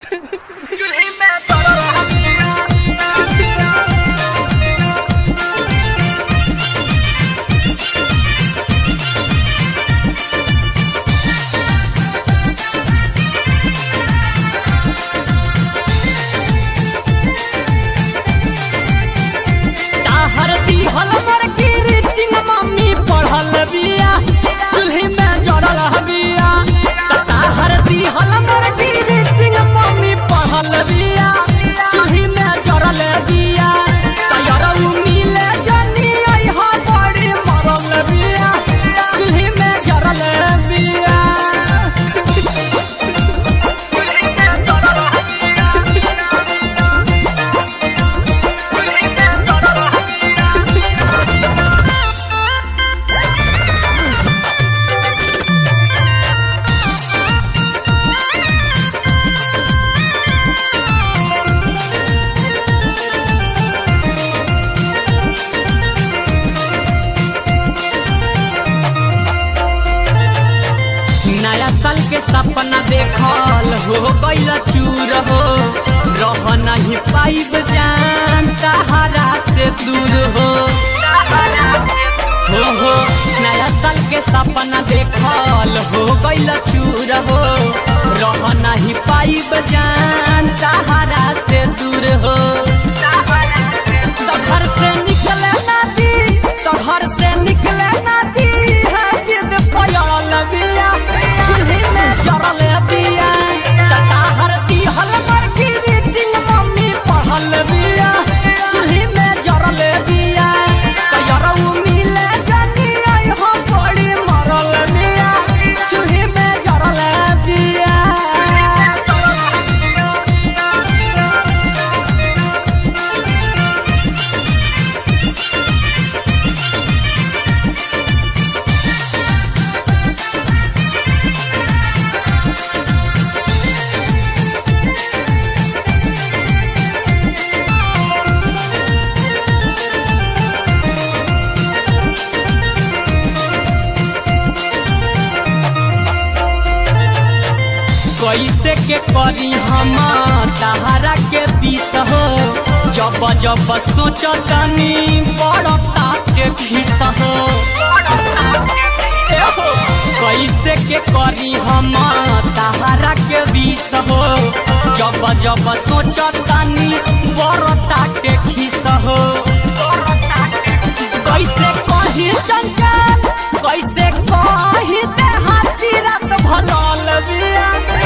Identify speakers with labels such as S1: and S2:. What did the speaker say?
S1: ताहर दिहल मर गिरिटिंग मम्मी पढ़ल बिया चूल्ही में जड़ल बिया ताहर दिहल मर गिरिटिंग मम्मी पढ़ल बिया चूल्ही में जड़ल बिया तैयार मिले जनी आई हा बड़ी मरल बिया चूल्ही में जड़ल बिया नया साल के सपना देखल हो गईल चूर हो रह नहीं पाइब जान सहारा से दूर हो हो हो नया साल के सपना देखल हो गईल चूर हो रह नहीं पाइब जान सहारा से दूर हो तो घर से निकले ना दी तो घर से निकले ना दी है जिद पयल बिया चूल्ही में जरल बिया तता हर दी हल मर की रीटिंग मम्मी पढ़ल बिया चूल्ही में जरल बिया तयरऊ मिले जनी आई हो बड़ी मरल बिया चूल्ही में जरल बिया कैसे के करी हम तहारा के बीत हो जब जब सोचतनी बड़ता के खिस हो ए हो, कैसे के करी हम तहारा के बीत हो जब जब सोचतनी बड़ता के खिस हो कैसे कही चंचल कैसे कही देहाती रात भलल बिया